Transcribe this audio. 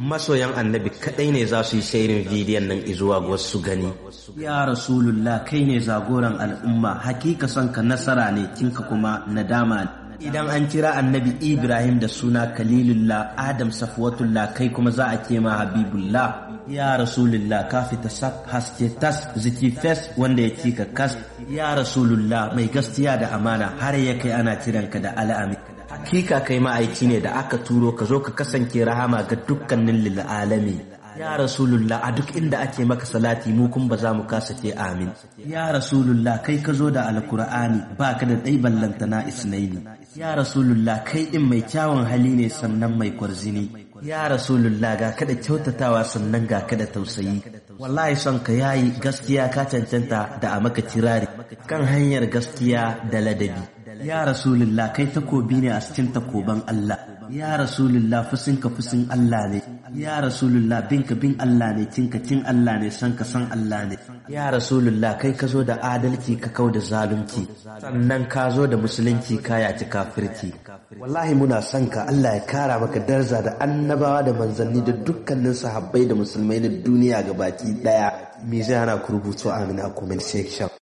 masoyan annabi kadai ne za su yi shairin bidiyon nan izuwa ga wasu gani ya rasulullah kai ne zagoran al'umma hakika son ka nasara ne kinka kuma nadama ne idan an kira annabi ibrahim da suna kalilullah adam safwatullah kai kuma za a kema habibullah ya rasulullah ka fita saf haske tas ziki fes wanda ya cika kas ya rasulullah mai gaskiya da amana har ya kai ana kiranka da al'ami hakika kai ma'aiki ne da aka turo ka zo ka kasance rahama ga dukkanin lil'alami ya rasulullah a duk inda ake maka salati mu kun ba za mu kasa ce amin ya rasulullah kai ka zo da alkur'ani ba ka da ɗai ballantana isnaini ya rasulullah kai ɗin mai kyawun hali ne sannan mai kwarzini ya rasulullah ga kada kyautatawa sannan ga kada tausayi wallahi son ka yayi gaskiya ka cancanta da a maka kirari kan hanyar gaskiya da ladabi ya rasulullah kai takobi ne a cikin takoban Allah ya rasulullah fusinka fusin Allah ne ya rasulullah binka bin Allah ne kinka kin Allah ne san ka san Allah ne ya rasulullah kai ka zo da adalci ka kau da zalunci sannan ka zo da musulunci ka yaci kafirci wallahi muna son ka Allah ya kara maka darza da annabawa da manzanni da dukkanin sahabbai da musulmai na duniya gabaki daya me zai hana ku rubutu amin a comment section